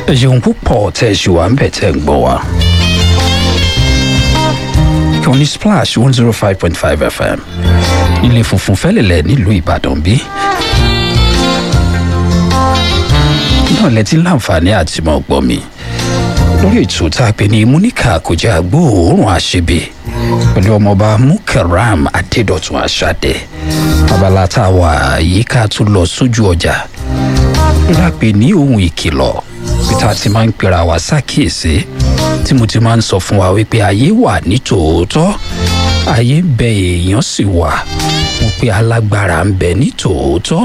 ẹ ṣeun púpọ̀ tẹ́ ẹ ṣì wà ń bẹ̀ tẹ́ ẹ ń gbọ́ wa. ìkànnì splash one zero five point five fm ilé funfun fẹ́lẹ̀lẹ̀ nílùú ìbàdàn bí. náà lẹ ti láǹfààní àti mọ̀ gbọ́ mi lórí ètò tá a pè ní múníkà kò jẹ́ àgbóòórùn àṣebè pẹ̀lú ọmọọba mukaram adédọ̀tun aṣáde abala tá a wà yìí ká tún lọ sójú ọjà lápè ní ohun ìkìlọ̀ bí tá a ti máa ń pera wá ṣàkíyèsí tí mo ti máa ń sọ fún wa wípé ayé wà ní tòótọ́ ayé ń bẹ èèyàn sì wà mo pé alágbára ń bẹ ní tòótọ́.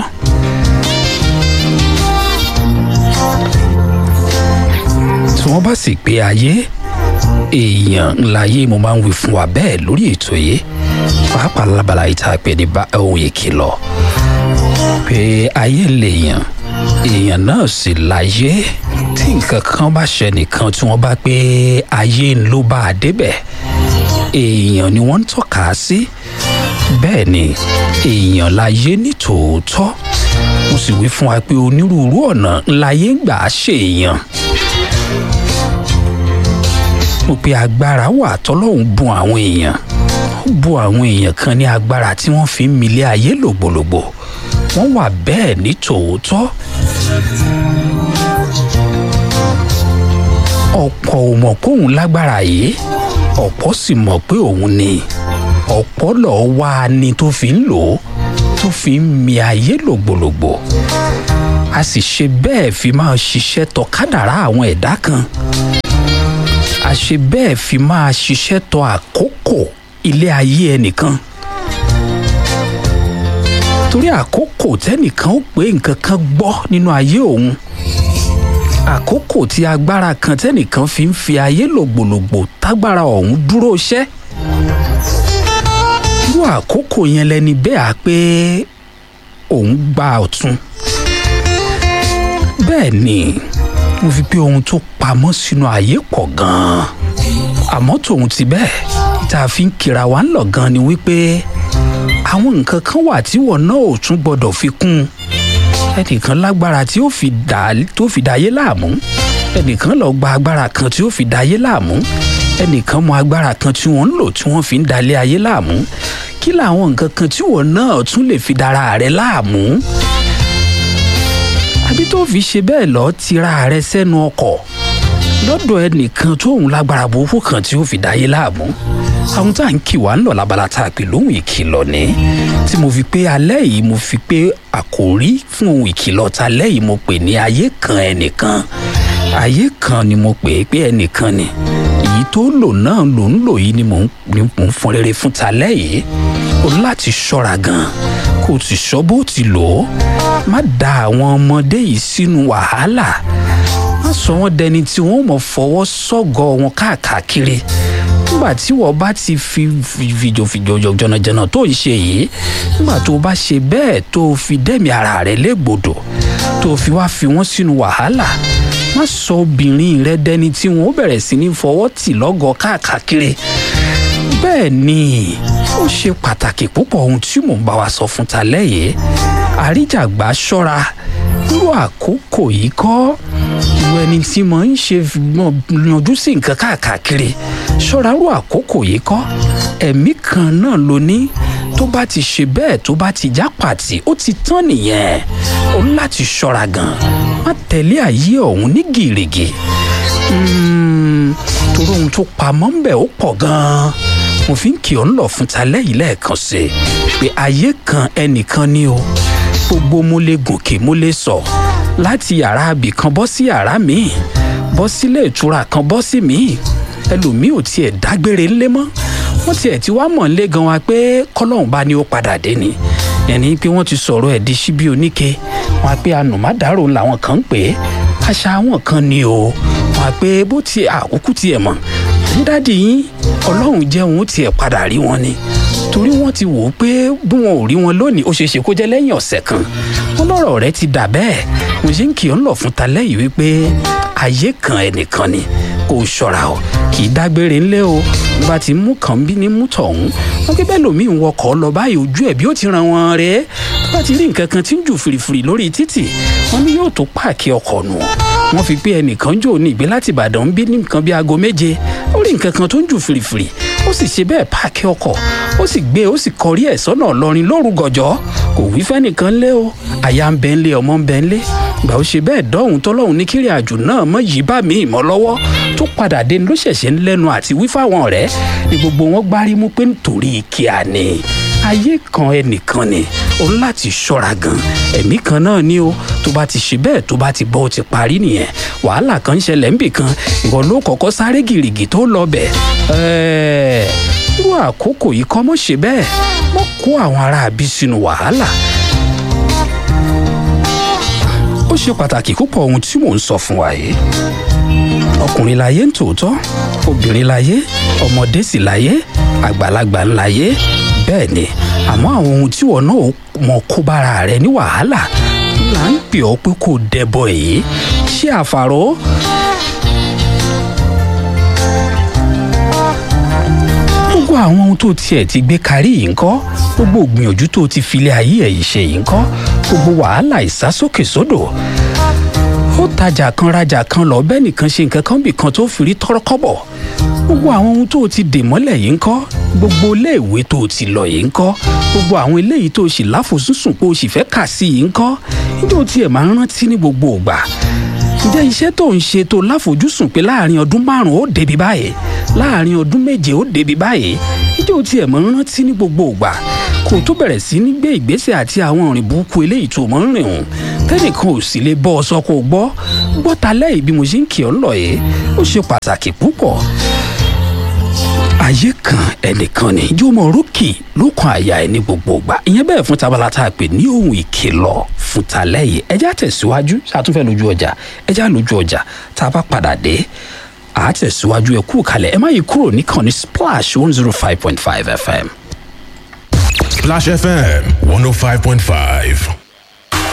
tí wọ́n bá sì pé ayé èèyàn ńláyé mo máa ń wí fún wa bẹ́ẹ̀ lórí ètò yìí pàápàá lábala ìta pé ní ohun ìkìlọ̀ pé ayé lèèyàn èèyàn náà sì láyé tí nǹkan kan bá ṣe nìkan tí wọ́n bá pé ayé ń ló bá a débẹ̀ èèyàn ni wọ́n ń tọ́ka sí bẹ́ẹ̀ ni èèyàn láyé ní tòótọ́ mo sì wí fún wa pé onírúurú ọ̀nà ńláyé ń gbà á ṣèèyàn mo pe agbára wà tọ́lọ́hún bùn àwọn èèyàn ó bùn àwọn èèyàn kan ní agbára tí wọ́n fi ń milé ayé lògbòlògbò wọ́n wà bẹ́ẹ̀ ní tòótọ́. ọ̀pọ̀ ò mọ̀ pé òun lágbára yìí ọ̀pọ̀ sì mọ̀ pé òun ni ọ̀pọ̀ lọ́ọ́ wá a ni tó fi ń lò ó tó fi ń mi ayé lògbòlògbò a sì ṣe bẹ́ẹ̀ fi máa ṣiṣẹ́ tọ kádàrá àwọn ẹ̀dá kan a ṣe bẹ́ẹ̀ fi máa ṣiṣẹ́ tọ àkókò ilé ayé ẹnìkan torí àkókò tẹ́nìkan ó pé nǹkan kan gbọ́ nínú ayé òun àkókò tí agbára kan tẹ́nìkan fi ń fi ayé lògbòlògbò tágbára ọ̀hún dúró ṣẹ́ irú àkókò yẹn lẹni bẹ́ẹ̀ á pé òun gba ọ̀tún bẹ́ẹ̀ ni mo fi pé ohun tó pamọ́ sínú ayé pọ̀ gan-an àmọ́ tòun ti bẹ́ẹ̀ tá a fi ń kira wa ń lọ gan ni wípé àwọn nǹkan kan wà tí wọn náà ò tún gbọdọ̀ fi kún un ẹnìkan lágbára tí ó fi dà tó fi dayé láàmú ẹnìkan lọ gba agbára kan tí ó fi dayé láàmú ẹnìkan mọ agbára kan tí wọ́n ń lò tí wọ́n fi ń dalé ayé láàmú kí làwọn nǹkan kan tí wọn náà tún lè fi dára rẹ láàmú àbí tó fi ṣe bẹ́ẹ̀ lọ tira rẹ sẹ́nu ọkọ̀ lọ́dọ̀ ẹnìkan tóun lágbára burúkú kan tí ó fi dáyé láàmú àwọn tá à ń kì wá ń lọ lábala tá a pè lóhùn ìkìlọ̀ ní tí mo fi pé alẹ́ yìí mo fi pé àkòrí fún ohun ìkìlọ̀ ta alẹ́ yìí mo pè ní ayé kan ẹnìkan ayé kan ni mo pè é pé ẹnìkan ni èyí tó lò náà ló ń lò yìí ni mò ń fọn rere fún ta alẹ́ yìí o láti ṣọ́ra gan kó o ti ṣọ́ bó ti lò ó má da àwọn ọmọdé yìí sínú wàhálà má sọ wọn dẹni tí wọn mọ fọwọ́ sọ́gọ̀ wọn káàkiri nígbà tí wọ́n bá ti fi fìjòfìjò jọ̀nàjọ̀nà tó ń ṣe yìí nígbà tó bá ṣe bẹ́ẹ̀ tó fi dẹ́mi ara rẹ̀ légbodò tó fi wá fi wọ́n sínú wàhálà má sọ obìnrin rẹ dẹni tí wọn ó bẹ̀rẹ̀ sí ní fọwọ́ tì lọ́gọ̀ káàkiri bẹ́ẹ̀ ni ó ṣe pàtàkì púpọ̀ ohun tí mò ń bá wa sọ fún ta lẹ́yìn àríjàgbá ṣọ́ra irú àkókò yìí kọ́ irú ẹni tí mo ń ṣe yanjú sí nǹkan káàkiri ṣọ́ra irú àkókò yìí kọ́ ẹ̀mí kan náà ló ní tó bá ti ṣe bẹ́ẹ̀ tó bá ti já pàtì ó ti tán nìyẹn ó ní láti ṣọ́ra gan má tẹ̀lé ayé ọ̀hún ní gìrìgì torí ohun tó pamọ́ ń bẹ̀ ó pọ̀ gan-an mo fi ń kí ọ ń lọ fún ta lẹ́yìn lẹ́ẹ̀kan sí i pé ayé kan ẹnìkan ni o gbogbo mo lè gòkè mo lè sọ láti yàrá abì kan bọ́ sí yàrá míì bọ́ sílé ìtura kan bọ́ sí míì ẹlòmíì ò tiẹ̀ dágbére ńlé mọ́ wọ́n tiẹ̀ ti wá mọ̀ ńlé gan wa pé kọ́lọ́hún bá ní ó padà dé ni ẹni pé wọ́n ti sọ̀rọ̀ ẹ̀ di síbí oníke wọn á pé anùmádàrò làwọn kan ń pè é àṣà àwọn kan ni o wọn á pé bó tiẹ̀ àkókò tiẹ̀ mọ̀ dídádì yín ọlọ́run jẹ́ òun tiẹ̀ padà rí wọn ni torí wọ́n ti wò ó pé bí wọn ò rí wọn lónìí ó ṣeé ṣe kó jẹ́ lẹ́yìn ọ̀sẹ̀ kan wọn lọ́rọ̀ rẹ ti dà bẹ́ẹ̀ mo ṣe ń kì ọ́ ń lọ fún ta lẹ́yìn wípé ayé kan ẹnìkan ni kò ṣọ́ra o kì í dágbére ńlẹ́ o bí bá ti mú kàn bí ní mú tọ̀hún wọn pé bẹ́ẹ̀ lòmíì ń wọkọ̀ lọ báyìí ojú ẹ̀ bí ó ti ràn wọ́n rẹ̀ tó bá ti rí nǹkan kan tí ń jù fìrìfìrì lórí títì wọn ni yóò tó páàkì ọkọ̀ nù wọ́n fi pé ẹnìkan jò ní ìgbé láti ìbàdàn ń bí ní nǹkan bí aago méje ó rí nǹkan kan tó ń jù fìrìfìrì ó sì ṣe bẹ́ẹ̀ páàkì ọkọ̀ ó sì gbé ó sì kọrí ẹ̀ sọ́nà ọlọ́rin lóru gọ̀jọ́ kò wí fẹ́nìkan lé o àyà ń bẹ ń lé ọmọ ń bẹ ń lé gbà ó ṣe bẹ́ẹ̀ dọ́hùn tọ́lọ́hùn ní kiri àjò náà mọ́ yìí bá mi ìmọ̀ lọ́wọ́ tó padà dé ló ṣẹ̀ṣẹ̀ ń lẹ́nu àti wí fáwọn ọ̀rẹ́ ni gbogbo wọn gbárí mú pé nítorí kíá ni ayé kan ẹnìkan ni o ní láti ṣọ́ra gan ẹ̀mí kan náà ni o tó bá ti ṣe bẹ́ẹ̀ tó bá ti bọ́ ó ti parí nìyẹn wàhálà kan ń ṣẹlẹ̀ ń bì kan ìwọ ló kọ́kọ́ sáré gìrìgì tó lọ bẹ̀ ẹ̀ẹ́ irú àkókò yìí kọ́ mọ́ ṣe bẹ́ẹ̀ mọ́ kó àwọn aráabí sínú wàhálà ó ṣe pàtàkì púpọ̀ ohun tí mò ń sọ fún wa yìí ọkùnrin láyé ń tòótọ́ obìnrin láyé ọmọdé sì láyé àgbàlagbà ń láyé bẹ́ẹ̀ ni àmọ́ àwọn ohun tí wọn náà mọ kó bára rẹ ní wàhálà là ń pè ọ́ pé kò dẹbọ èyí ṣé àfàró. gbogbo àwọn ohun tó tiẹ̀ ti gbé kárí yìí ńkọ́ gbogbo ògbìyànjú tó ti filé ayé ẹ̀ yìí ṣe yìí ńkọ́ gbogbo wàhálà ìsásókè sódò ó tajà kan rajà kan lọ bẹ́ẹ̀ nìkan ṣe nǹkan kan bì kan tó fi rí tọ́rọ́ kọ́bọ̀ gbogbo àwọn ohun tó ti dè mọ́lẹ̀ yìí ńkọ́ gbogbo iléèwé tó ti lọ yìí ńkọ́ gbogbo àwọn eléyìí tó sì láfojúsùn pé o sì fẹ́ kà sí yìí ńkọ́ níjó tiẹ̀ máa ń rántí ní gbogbo ògbà ǹjẹ́ iṣẹ́ tó ń ṣe tó láfojúsùn pé láàrin ọdún márùn-ún ó débi báyìí láàrin ọdún méje ó débi báyìí níjó tiẹ̀ máa ń rántí ní gbogbo ògbà kó tó bẹ̀rẹ̀ sí ní gbé ìgbésẹ̀ àti àwọn òrìn burúkú eléyìí tó mọ̀ ń rìn hùn tẹ́nìkan ò sì lè bọ́ ọ sọ kó gbọ́ gbọ́ ta lẹ́yìn bí mo ṣe ń kí ọ lọ yìí ó ṣe pàtàkì púpọ̀ ayé kan ẹnìkan ni yóò mọ rókì lókun àyà ẹ ní gbogbo ìgbà ìyẹn bẹ́ẹ̀ fún tabala tá a pè ní ohun ìkìlọ̀ fún talẹ́yìn ẹjá tẹ̀síwájú ṣàtúnfẹ́ lójú ọjà ẹjá lójú ọjà tá a bá padà dé àá tẹ̀síwájú ẹ kú kalẹ̀ ẹ má yí kúrò níkànnì splash one zero five point five fm. Splash FM 105.5.